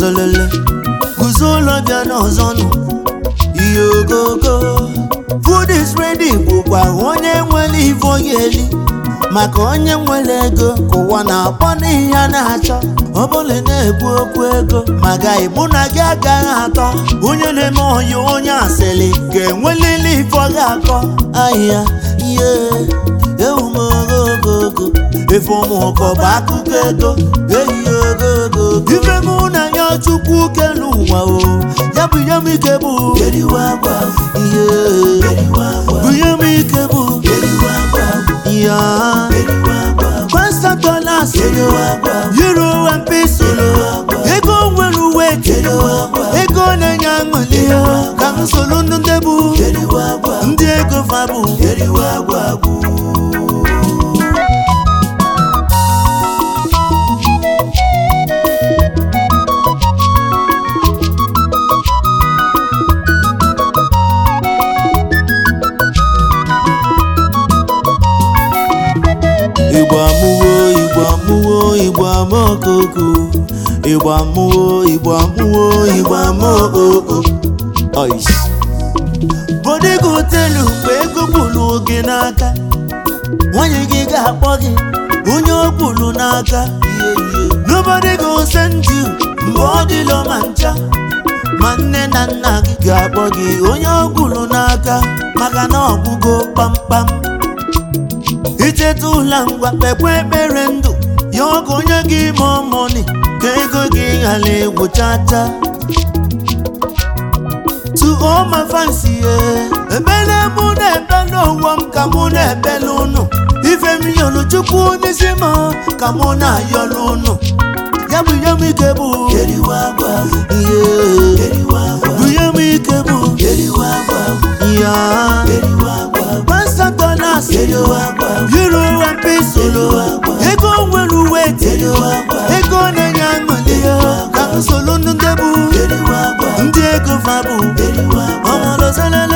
ọmọlọzelele guzo ụlọ bịa n'ọzọ nụ ihe ogogo food is ready bụkwa onye nwere ife ọ ga-eli maka onye nwere ego ka ụwa na-akpọ n'ihe a na-achọ ọ bụla na-ekwu okwu ego maka ịbụ na gị agaghị atọ onye na-eme ọya onye asịrị ga-enwelili ife ọ ga-akọ ahịa ihe ewumogogogo efe ụmụụkọ bụ akụkọ ego eyi ogogo ife mụ na ya chukwu kelu ụwa o ya bụ ihe m ike bụ ihe bụ ihe m ike bụ ya Pastor dollars euro and peso ego nwere uwe ego na-enye aṅụli ka m soro ndị bụ ndị ego fabụ igbo amụwo igbo amụwo igbo ama okoko igbo amụwo igbo amụwo igbo ama okoko ois bodigo hotelu mgbe ego kwulu gị n'aka nwanyị gị ga-akpọ gị onye o kwulu n'aka nobody go send you mgbe ọ dịlọ ma ncha ma nne na nna gị ga-akpọ gị onye o kwulu n'aka maka na ọgwụgo kpamkpam icheta ụla ngwa kpekwa ekpere ndụ ya ọgụ onye gị ma ọmọni ka ego gị ghara egwu chacha to all my fans ye ebele mụ na-ebele ụwa m ka mụ na-ebele ụnụ ife m yọrọ chukwu n'isi m ka mụ na-ayọrọ ụnụ ya bụ ihe m ike bụ ihe bụ ihe m ike bụ ya Pastor dollars euro and peso ego nwere uwe ego na-enye aṅụli ka m soro ndị bụ ndị ego fabụ ọmọlọselele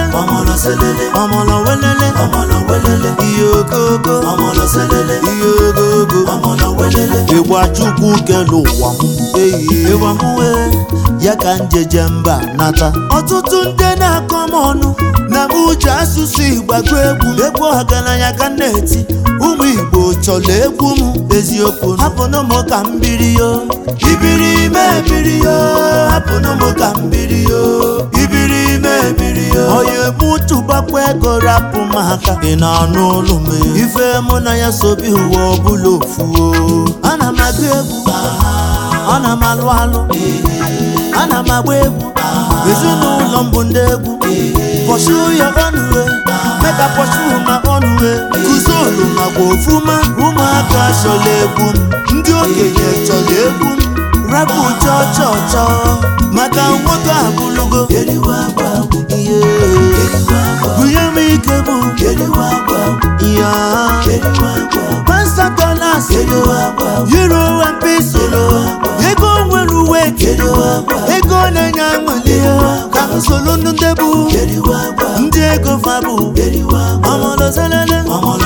ọmọlọwelele ihe ogogo ihe ogogo ịgba chukwu kelu ụwa m eyi ịgba m wee ya ka njeje mba nata ọtụtụ ndị na-akọ m ọnụ na m uche asụsụ igbo agụ egwu egwu ọgaranya ka m na-eti ụmụ igbo chọrọ egwu m eziokwu hapụnụ m ka m biri yo ibiri ime ebiri yo hapụnụ m ka m biri yo ibiri ime ebiri yo onye mụ tụbakwa ego rapụ m aka ị na-anụ olu m ife mụ na ya sobi ụwa ọbụla ofu o ana m agụ egwu ana m alụ alụ ana m agba egwu ezinụlọ m bụ ndị egwu pursue your own way make I pursue my own way kuzolu makwa ofuma ụmụaka chọrọ egwu m ndị okenye chọrọ egwu m rapụ chọọ chọọ chọọ maka nwoke abụlụgo ihe bunye m ike bụ ya Pastor dollars euro and peso ego nwere uwe ego na-enye aṅụli ka m soro ndị bụ ndị ego fabụ ọmọlọselele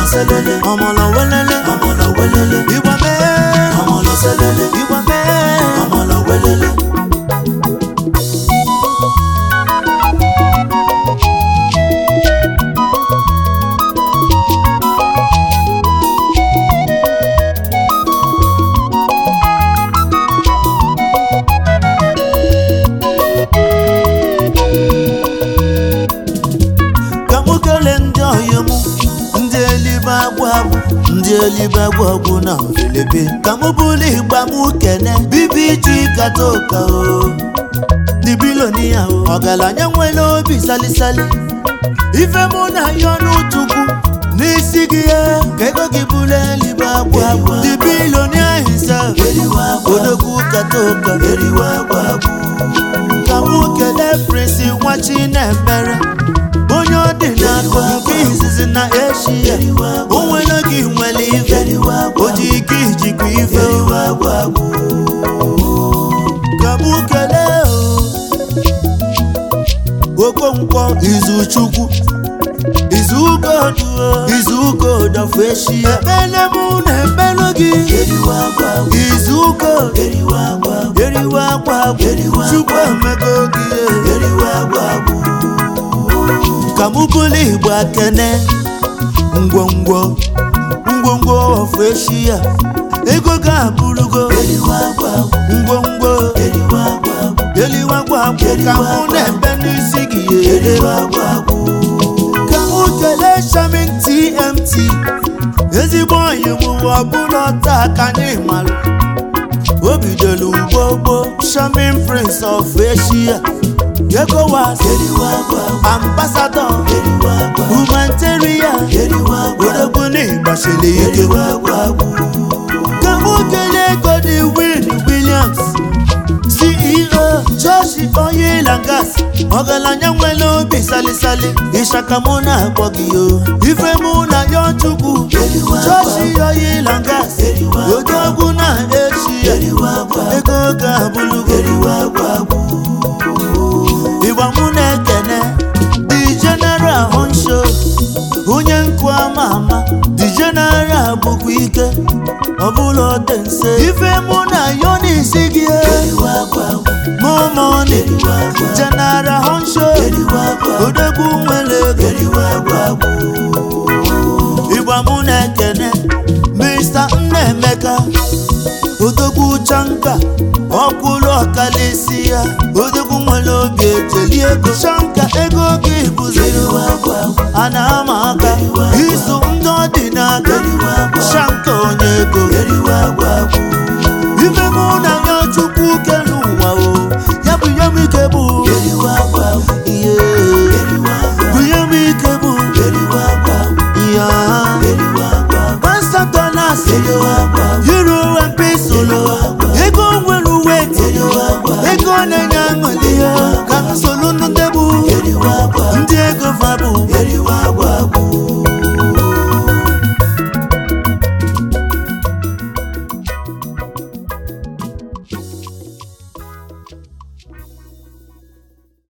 ọmọlọwelele ịgba mee ịgba mee ka mụ kelee ndị ọyị mụ ndị elibe agwụ agwụ ndị elibe agwụ agwụ na mfilipi ka mụ bụrụ igba mụ kene bibi ji kata ụka o ndị bilonia o ọgaranya nwere obi salisali ife mụ na ya ọnụ chukwu n'isi gị ya ka ego gị bụrụ elibe agwụ agwụ ndị bilonia himself odogwu kata ụka ka mụ kelee prinsi nwa chinemere onye ọ dị n'aka nke izizi na eshia o nwere gị nwere ife o ji ike ijikwa ife ka mụ kelee o okonkwo izuchukwu izuugodu izuugodu of eshia ekpele mụ na ekpelu gị izu ụka eriwe agwa agwụ chukwu emego gị ka mụ bụrụ igbo akene ngwongwo ngwongwo ofu echi ya ego ga-abụrụgo ngwongwo eliwe agwa agwụ ka mụ na-ebe n'isi gị ka mụ kelee shamin tmt ezigbo onyi mụwa ọbụla taa ka anyị malụ o bidoro ugbogbo shamin prince of asia ECOWAS ambassador humanitarian odogwu n'ịgbachiri ike ka mụ kelee Godwin Williams CEO Joshi Oil and Gas ọgaranya nwere obi salisali ịshaka mụ na-akpọ gị yo ife mụ na ya chukwu Joshi Oil and Gas odogwu na echi ego ga-abụlụgo ịgba mụ na-ekene the general honsho onye nkụ ama ama the general bụkwa ike ọbụla ọdị nse ife mụ na yo n'isi gị mụmọni general honsho odegwu nwere ego ịgba mụ na-ekene mr nnaemeka odogwu chanka ọkwụlụ ọkalịsi ya odogwu nwere obi ejeli ego chanka ego gị